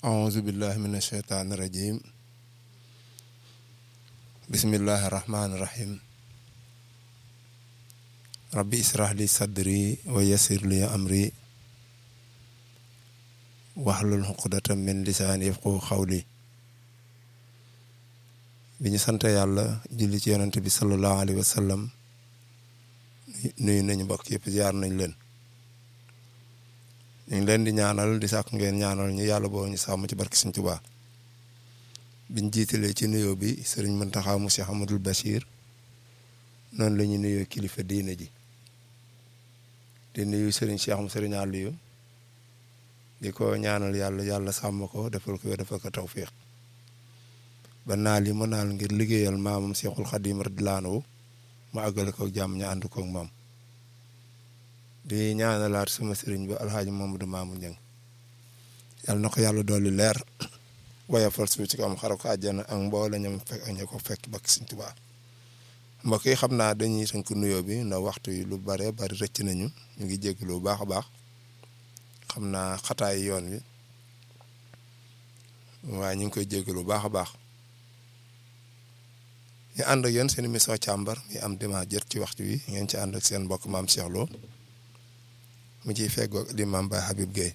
auzu billahi min asheytaani rajim bismillahi rahmaani rahim rabbi israh li sadri wa yassir li amri waxlul xuqdatan min lisaani yafqahu xawli bi ñu sant yàlla julli ci yonent bi sallallahu alayhi wa sallam nuyu nañu mbokk yëpp ziar nañ leen ñu ngi leen di ñaanal di sàkk ngeen ñaanal ñu yàlla boo ñu sàmm ci barki Sëriñ Tuubaa biñ jiitalee ci nuyoo bi sëriñ Muntaxa mu Cheikh Amadul Bachir noonu la ñu nuyoo kilifa diine ji di nuyu sëriñ Cheikh mu sëriñ Aliou di ko ñaanal yàlla yàlla sàmm ko defal ko defal ko tawfiq ba naal yi ma naal ngir liggéeyal maamam Cheikhul Xadim radiyallaahu anhu ma àggale ko jàmm ñu ànd koog maam di ñaanalaat sama sëriñ ba alxaaji Mamadou Mamoun Niang yàlla na ko yàlla dolli leer woyofal suuf ci kam xara ko àjjana ak mboole ñam fekk ak ña ko fekk bakk Sëriñ Tuubaa mbokk yi xam naa dañuy tënk nuyoo bi ndax waxtu yi lu bare bari rëcc nañu ñu ngi jégalu bu baax a baax xam naa xataay yoon wi waaye ñu ngi koy jégalu bu baax a baax ñu ànd ak yéen seen émission càmbar mi am dimanche jot ci waxtu wi ngeen ci ànd ak seen mbokk maam Cheikh Lo mu ciy feggoo di maam Baye Habib Gueye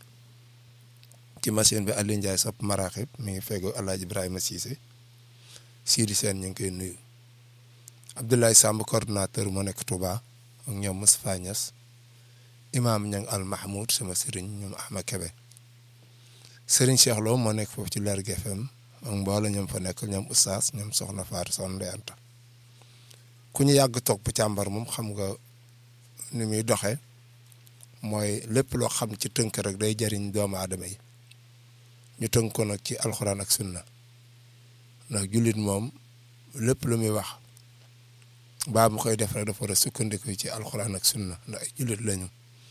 ci machine bi Aliou Ndiaye sopp maraxib mi ngi feggoo El Hadj Ibrahima Cissé Sidi Sène ñu ngi koy nuyu Abdoulaye Samb coordonnateur moo nekk Touba ak ñoom Moustapha Niass imaam Niang al Mahmoud sama sëriñ ñoom Ahmed Kebe sëriñ Cheikh Lo moo nekk foofu ci Lergui FM ak mbooloo ñoom fa nekk ñoom Oustaz ñoom Soxna Fatou Soxna Ndeye Anta ku ñu yàgg toog bu càmbar moom xam nga ni muy doxee mooy lépp loo xam ci tënk rek day jariñ doomu aadama yi ñu tënk ko nag ci alxuraan ak sunna ndax jullit moom lépp lu muy wax baa mu koy def rek dafa war a sukkandiku ci alxuraan ak sunna ndax ay jullit lañu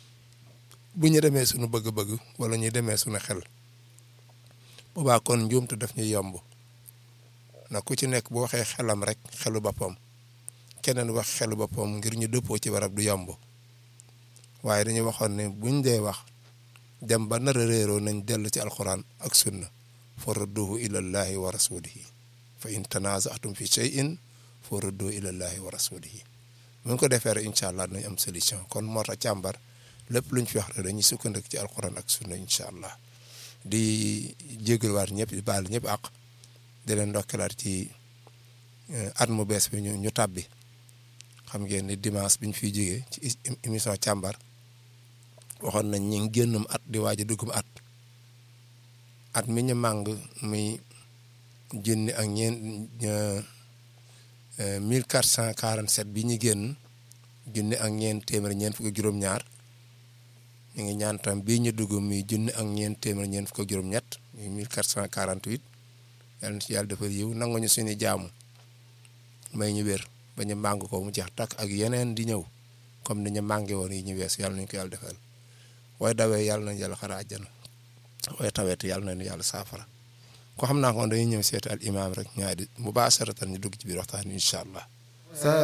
bu ñu demee suñu bëgg-bëgg wala ñu demee suñu xel boobaa kon njuumte daf ñuy yomb ndax ku ci nekk bu waxee xelam rek xelu boppam keneen wax xelu boppam ngir ñu dëppoo ci barab du yomb waaye dañuy waxoon ne buñ dee wax dem ba nar a réeroo nañ dellu ci alxuraan ak sunna fa radduhu ilallahi wa rasulihi fa in tanazatum fi shay'in fa radduhu ilallahi wa rasulihi buñ ko defee rek incha allah dinañ am solution kon moo tax càmbar lépp luñ fi wax rek dañuy sukkandiku ci alxuraan ak sunna incha allah di jégaluwaat ñëpp di baal ñëpp àq di leen ndokkalaat ci at mu bees bi ñu ñu tàbbi xam ngeen ni dimanche bi ñu fiy jógee ci émission càmbar waxoon nañ ñi ngi génnum at di waaj a duggum at at mi ñu màng muy junni ak ñeent mille quatre cent quarante sept bi ñu génn junni ak ñeent téeméer ñeent fukk juróom-ñaar ñu ngi ñaan tam bii ñu dugg muy junni ak ñeent téeméer ñeent fukk juróom-ñett muy mille quatre cent quarante huit yàlla na ci yàlla defal yiw nangu ñu suñu jaamu may ñu wér ba ñu màng ko mu jeex takk ak yeneen di ñëw comme ni ñu mànge woon yi ñu wees yàlla nañu ko yàlla defal waaye dawee yàlla nañu yàlla xara àjjana waaye tawet yàlla nañu yàlla saafara ko xam naa ko dañuy ñëw seeti al imaam rek ñaari mu baax saratan ñu dugg ci biir waxtaan incha allah